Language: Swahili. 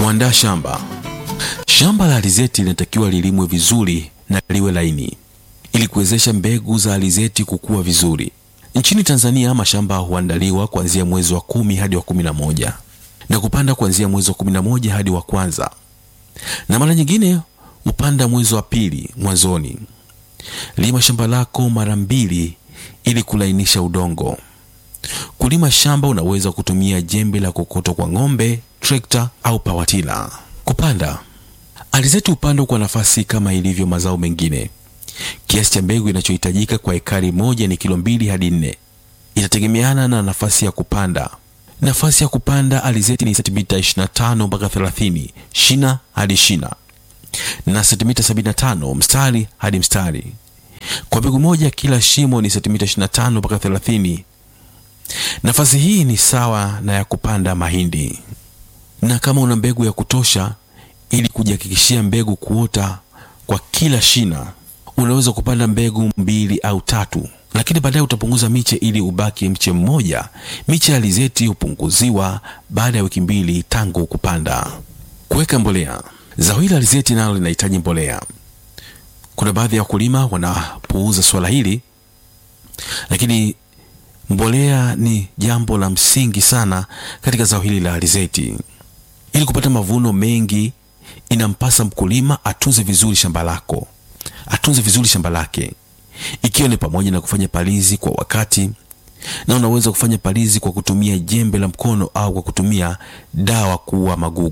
Kuandaa shamba. Shamba la alizeti linatakiwa lilimwe vizuri na liwe laini ili kuwezesha mbegu za alizeti kukua vizuri. Nchini Tanzania mashamba huandaliwa kuanzia mwezi wa kumi hadi wa kumi na moja na kupanda kuanzia mwezi wa kumi na moja hadi wa kwanza, na mara nyingine hupanda mwezi wa pili mwanzoni. Lima shamba lako mara mbili ili kulainisha udongo. Kulima shamba unaweza kutumia jembe la kokoto kwa ng'ombe, trekta au pawatila. Kupanda alizeti hupandwa kwa nafasi kama ilivyo mazao mengine. Kiasi cha mbegu inachohitajika kwa ekari moja ni kilo mbili hadi nne. Itategemeana na nafasi ya kupanda. Nafasi ya kupanda alizeti ni sentimita 25 mpaka 30 shina hadi shina na sentimita 75 mstari hadi mstari. Kwa mbegu moja kila shimo ni sentimita 25 mpaka 30. Nafasi hii ni sawa na ya kupanda mahindi, na kama una mbegu ya kutosha ili kujihakikishia mbegu kuota kwa kila shina, unaweza kupanda mbegu mbili au tatu, lakini baadaye utapunguza miche ili ubaki mche mmoja. Miche ya alizeti hupunguziwa baada ya wiki mbili tangu kupanda. Kuweka mbolea. Zao hili la alizeti nalo linahitaji mbolea. Kuna baadhi ya wakulima wanapuuza swala hili, lakini mbolea ni jambo la msingi sana katika zao hili la alizeti. Ili kupata mavuno mengi, inampasa mkulima atunze vizuri shamba lako, atunze vizuri shamba lake, ikiwa ni pamoja na kufanya palizi kwa wakati, na unaweza kufanya palizi kwa kutumia jembe la mkono au kwa kutumia dawa kuua magugu.